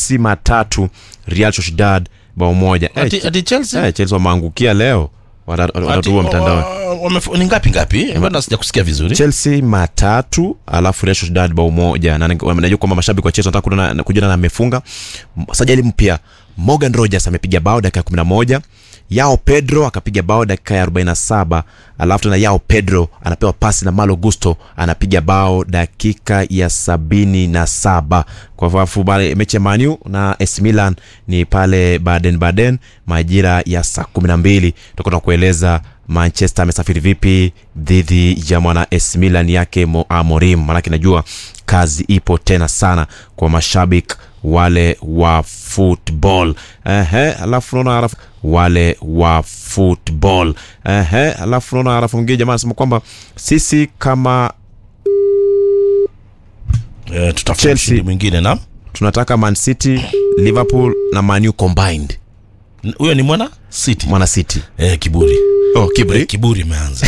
chelsea matatu real sociedad bao moja Eh, ati, ati chelsea eh, chelsea wameangukia leo Wata- watatua Ati, mtandaoni wa- wamef- ni ngapi ngapi bado sija kusikia vizuri chelsea matatu alafu real sociedad bao moja na na- najua kwamba mashabiki wa chelsea wanataka kuona na- kujua na amefunga M- sajali mpya morgan rogers amepiga bao dakika ya 11 yao pedro akapiga bao dakika ya 47 alafu tena yao pedro anapewa pasi na malo gusto anapiga bao dakika ya 77 kwa hivyo bale mechi ya manu na AC Milan ni pale baden baden majira ya saa 12 tutakuwa tunakueleza manchester amesafiri vipi dhidi ya mwana AC Milan yake Mo- amorim maanake najua kazi ipo tena sana kwa mashabiki wale wa football ehe alafu naona alafu wale wa football ehe alafu naona alafu mwingine jamaa anasema kwamba sisi kama eh, tutafuta Chelsea. mshindi mwingine na tunataka man city liverpool na manu combined huyo ni mwana city mwana city eh, kiburi oh, kibri Eh, kiburi imeanza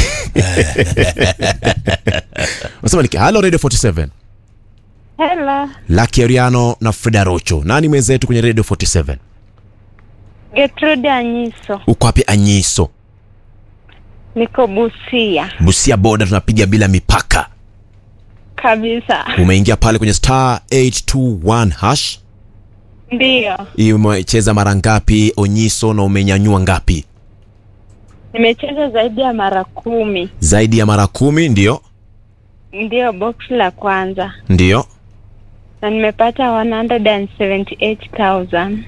unasema ni halo radio 47 Hela, Lucky Ariano na Frida Rocho. Nani mwenzetu kwenye Radio 47? Gertrude Anyiso, Uko wapi Anyiso? niko Busia Busia boda tunapiga bila mipaka. kabisa. Umeingia pale kwenye star 821 hash. Ndiyo, Umecheza mara ngapi Onyiso na umenyanyua ngapi? nimecheza zaidi ya mara kumi. Zaidi ya mara kumi ndio? Ndiyo, box la kwanza Ndio. na nimepata 178,000.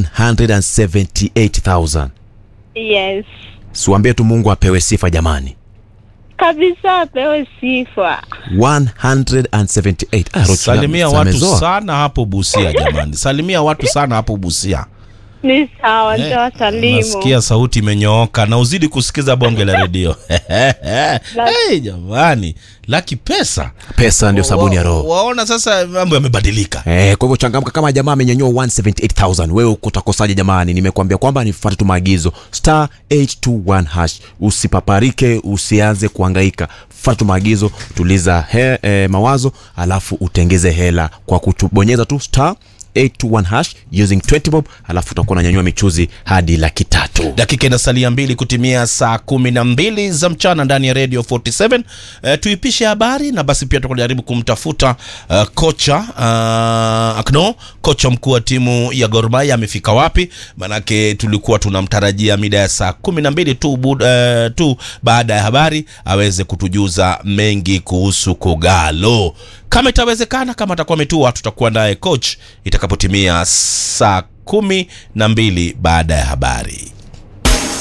178,000. Yes, Siwaambie tu Mungu apewe sifa jamani. kabisa, apewe sifa. 178. Ah, Rocho, salimia watu amezoa. sana hapo busia jamani salimia watu sana hapo busia Ni sawa, Eh, nitawasalimu. nasikia sauti imenyooka na uzidi kusikiza bonge la redio hey, jamani laki pesa Pesa ndio sabuni ya Wa- roho. waona sasa mambo yamebadilika Eh, kwa hivyo changamka kama jamaa amenyanyua 178000 wewe uko utakosaje jamani nimekuambia kwamba nifuate tu maagizo star 821 hash usipaparike usianze kuhangaika fuata tu maagizo tuliza he, eh, mawazo alafu utengeze hela kwa kutubonyeza tu star 821 hash using 20 bob alafu utakuwa unanyanyua michuzi hadi laki tatu dakika inasalia mbili kutimia saa kumi na mbili za mchana ndani ya radio 47 e, tuipishe habari na basi pia tukajaribu kumtafuta uh, kocha uh, akno kocha mkuu wa timu ya Gor Mahia amefika wapi manake tulikuwa tunamtarajia mida ya saa kumi na mbili tu, bud- eh, tu baada ya habari aweze kutujuza mengi kuhusu kogalo kama itawezekana kama atakuwa ametua tutakuwa naye coach itakapotimia saa kumi na mbili baada ya habari